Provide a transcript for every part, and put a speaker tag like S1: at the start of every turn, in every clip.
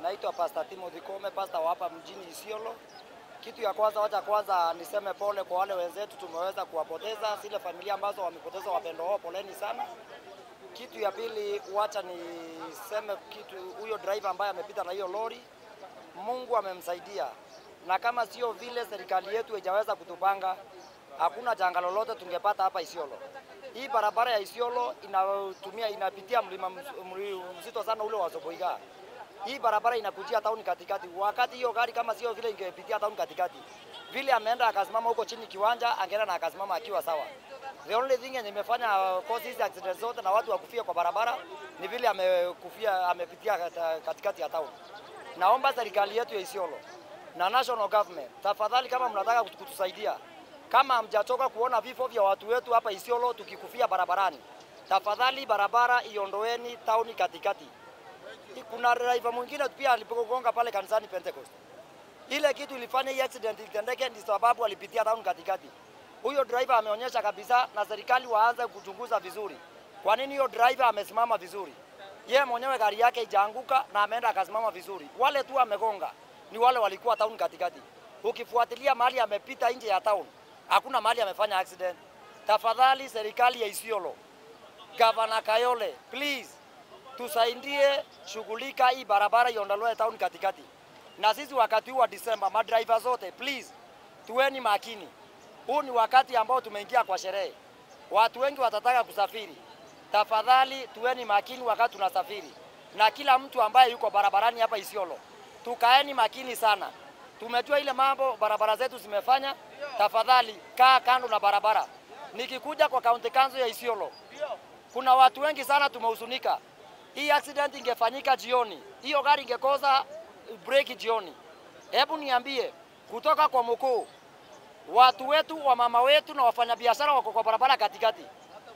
S1: Naitwa Pastor Timothy Kome, pastor wa hapa mjini Isiolo. Kitu ya kwanza, wacha kwanza niseme pole kwa wale wenzetu tumeweza kuwapoteza, zile familia ambazo wamepoteza wapendo wao, poleni sana. Kitu ya pili, wacha niseme kitu, huyo driver ambaye amepita na hiyo lori, Mungu amemsaidia, na kama sio vile serikali yetu haijaweza kutupanga, hakuna janga lolote tungepata hapa Isiolo. Hii barabara ya Isiolo inatumia inapitia mlima mz- mzito sana ule wa Soboiga. Hii barabara inakujia tauni katikati. Wakati hiyo gari kama sio vile ingepitia tauni katikati, vile ameenda akasimama huko chini kiwanja, angeenda na akasimama akiwa sawa. The only thing yenye imefanya uh, cause hizi accident zote na watu wakufia kwa barabara ni vile amekufia amepitia kata- katikati ya town. Naomba serikali yetu ya Isiolo na national government, tafadhali, kama mnataka kutu- kutusaidia, kama hamjachoka kuona vifo vya watu wetu hapa Isiolo tukikufia barabarani, tafadhali barabara iondoeni tauni katikati. Kuna driver mwingine pia alipogonga pale kanisani Pentecost. Ile kitu ilifanya hii accident itendeke ni sababu alipitia town katikati. Huyo driver ameonyesha kabisa, na serikali waanze kuchunguza vizuri, kwa nini hiyo driver amesimama vizuri. Yeye mwenyewe gari yake ijaanguka na ameenda akasimama vizuri. Wale tu amegonga ni wale walikuwa town katikati. Ukifuatilia mahali amepita nje ya town, hakuna mahali amefanya accident. Tafadhali serikali ya Isiolo, Gavana Kayole, please tusaidie shughulika hii barabara iondolewe town katikati. Na sisi wakati huu wa Disemba, madriver zote please, tuweni makini. Huu ni wakati ambao tumeingia kwa sherehe, watu wengi watataka kusafiri. Tafadhali tuweni makini wakati tunasafiri, na kila mtu ambaye yuko barabarani hapa Isiolo, tukaeni makini sana. Tumejua ile mambo barabara zetu zimefanya. Tafadhali kaa kando na barabara. Nikikuja kwa county council ya Isiolo, kuna watu wengi sana tumehuzunika. Hii accident ingefanyika jioni, hiyo gari ingekosa break jioni. Hebu niambie, kutoka kwa mkuu, watu wetu, wa mama wetu na wafanyabiashara wako kwa barabara katikati,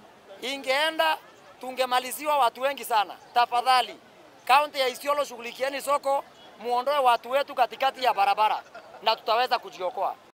S1: ingeenda tungemaliziwa watu wengi sana. Tafadhali kaunti ya Isiolo, shughulikieni soko, muondoe watu wetu katikati ya barabara na tutaweza kujiokoa.